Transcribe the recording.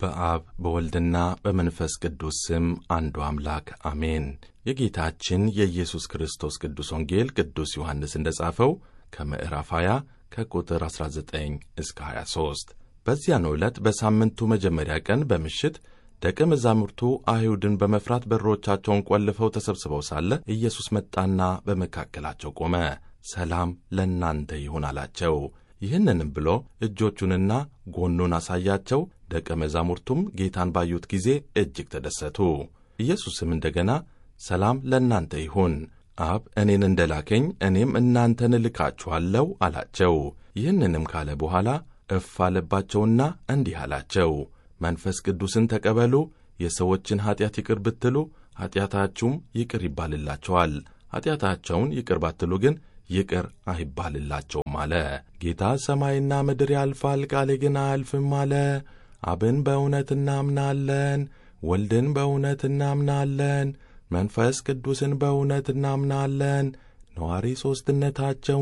በአብ በወልድና በመንፈስ ቅዱስ ስም አንዱ አምላክ አሜን። የጌታችን የኢየሱስ ክርስቶስ ቅዱስ ወንጌል ቅዱስ ዮሐንስ እንደ ጻፈው ከምዕራፍ 20 ከቁጥር 19 እስከ 23 በዚያን ዕለት በሳምንቱ መጀመሪያ ቀን በምሽት ደቀ መዛሙርቱ አይሁድን በመፍራት በሮቻቸውን ቆልፈው ተሰብስበው ሳለ ኢየሱስ መጣና በመካከላቸው ቆመ። ሰላም ለእናንተ ይሁን አላቸው። ይህንንም ብሎ እጆቹንና ጎኑን አሳያቸው። ደቀ መዛሙርቱም ጌታን ባዩት ጊዜ እጅግ ተደሰቱ። ኢየሱስም እንደገና ሰላም ለእናንተ ይሁን፣ አብ እኔን እንደ ላከኝ እኔም እናንተን እልካችኋለሁ አላቸው። ይህንንም ካለ በኋላ እፍ አለባቸውና እንዲህ አላቸው፣ መንፈስ ቅዱስን ተቀበሉ። የሰዎችን ኀጢአት ይቅር ብትሉ ኀጢአታችሁም ይቅር ይባልላቸዋል፣ ኀጢአታቸውን ይቅር ባትሉ ግን ይቅር አይባልላቸውም አለ። ጌታ ሰማይና ምድር ያልፋል፣ ቃሌ ግን አያልፍም አለ። አብን በእውነት እናምናለን፣ ወልድን በእውነት እናምናለን፣ መንፈስ ቅዱስን በእውነት እናምናለን። ነዋሪ ሦስትነታቸው